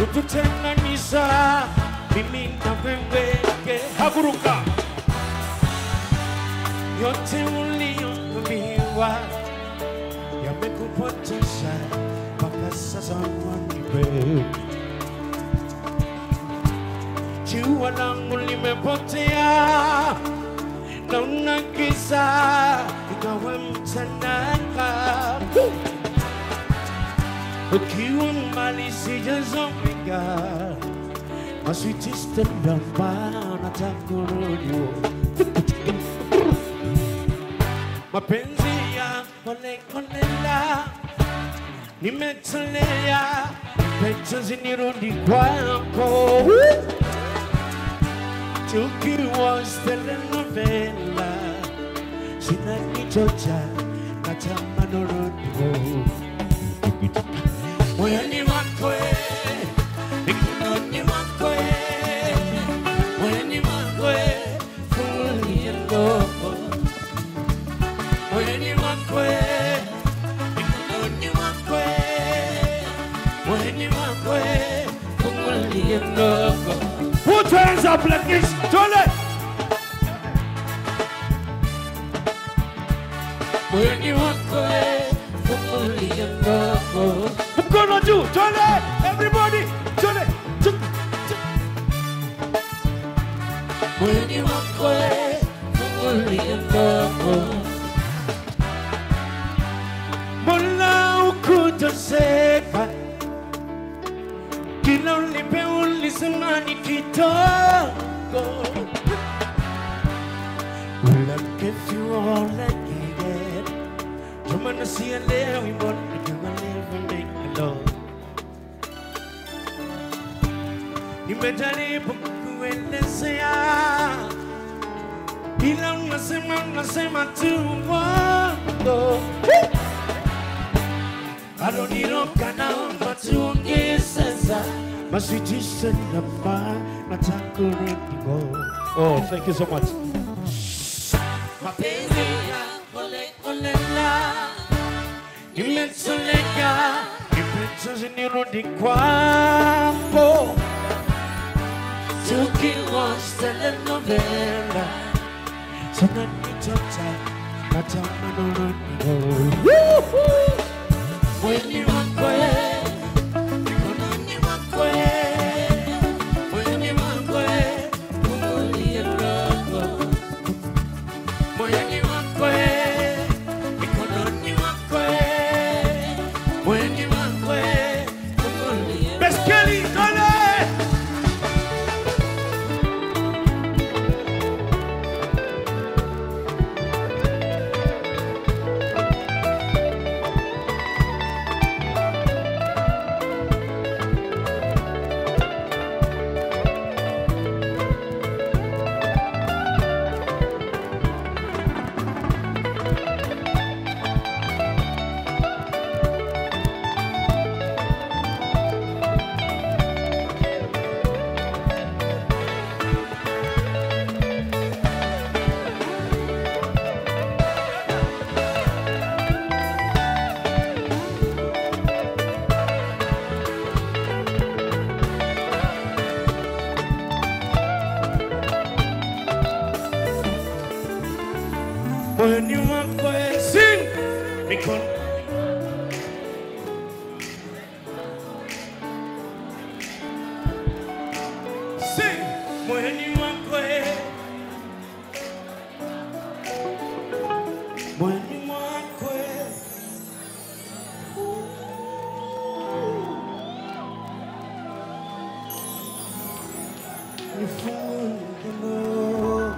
kututenganisha mimi na wewe hakuruka yote uliyoambiwa yamekupotosha mpaka sasa waniwe jua langu limepotea naona giza ikawa mchana ukiwa mbali sijazomeka masitistendamba natakurudi mapenzi ya kolekolela nimetolea pesa nirudi kwako tukiwa telenovela zinanichocha natamanorodio moyoni mwako eh, mikononi mwako eh, moyoni mwako eh, fungulia ndogo moyoni mwako eh, mikononi mwako eh, moyoni mwako eh, fungulia ndogo Put your hands up like this. Tole. Moyoni mwako eh, fungulia ndogo mkono juu tole everybody tole tu- tu- moyoni mwako eh, fungulia ndogo mbona ukutoseka kila ulipe ulisema ni kidogo Look if you all like it Jamani sielewi mbona kama never make me love Nimejaribu kukuelezea ila unasema unasema tu uongo aloniroka naomba tuongee sasa masitishe namba nataka uredigo oh thank you so much mapenzi ya kolekolela nimetoleka nipechozi nirudi kwako tukiwatch telenovela zinanitota natamanorodio Mwili wako eh, mikononi mwako eh, moyoni mwako eh, fungulia ndogo. Moyoni mwako eh, mikononi mwako eh, moyoni mwako eh, fungulia Beskeli, dole! moyoni mwako eh, sing mikono sing moyoni mwako eh. moyoni mwako eh. nifunge moyo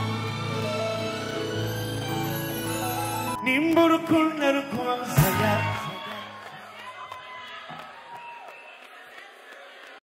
nimba urukundo rukonsaya